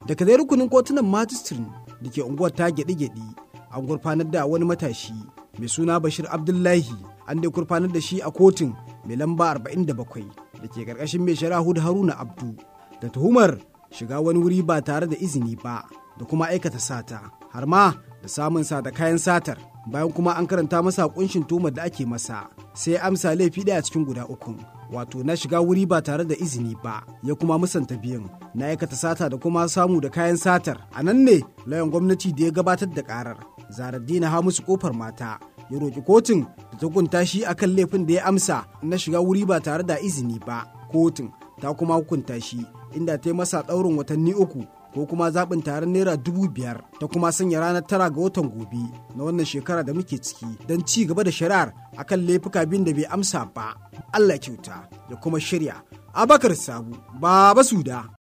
daga dai rukunin kotunan majistrin da ke unguwar ta gyaɗi-gyaɗi an gurfanar da wani matashi mai suna bashir abdullahi an dai gurfanar da shi a kotun mai lamba 47 da ke karkashin mai shari'a hudu haruna abdu da tuhumar shiga wani wuri ba tare da izini ba da kuma aikata sata har ma da samun sa da kayan satar bayan kuma an karanta masa kunshin tuhumar da ake masa sai ya amsa laifi ɗaya cikin guda ukun wato na shiga wuri ba tare da izini ba ya kuma musanta biyan na aikata sata da kuma samu da kayan satar a nan ne layan gwamnati da ya gabatar da karar zaraddina ha musu kofar mata ya roƙi kotun da ta hukunta shi akan laifin da ya amsa na shiga wuri ba tare da izini ba kotun ta kuma hukunta shi inda ta yi masa ɗaurin watanni uku ko kuma zaɓin taron naira dubu biyar ta kuma sanya ranar tara ga watan gobe na wannan shekara da muke ciki don ci gaba da shari'ar akan laifuka biyun da bai amsa ba Allah kyauta ya kuma shirya abakar sabu baba suda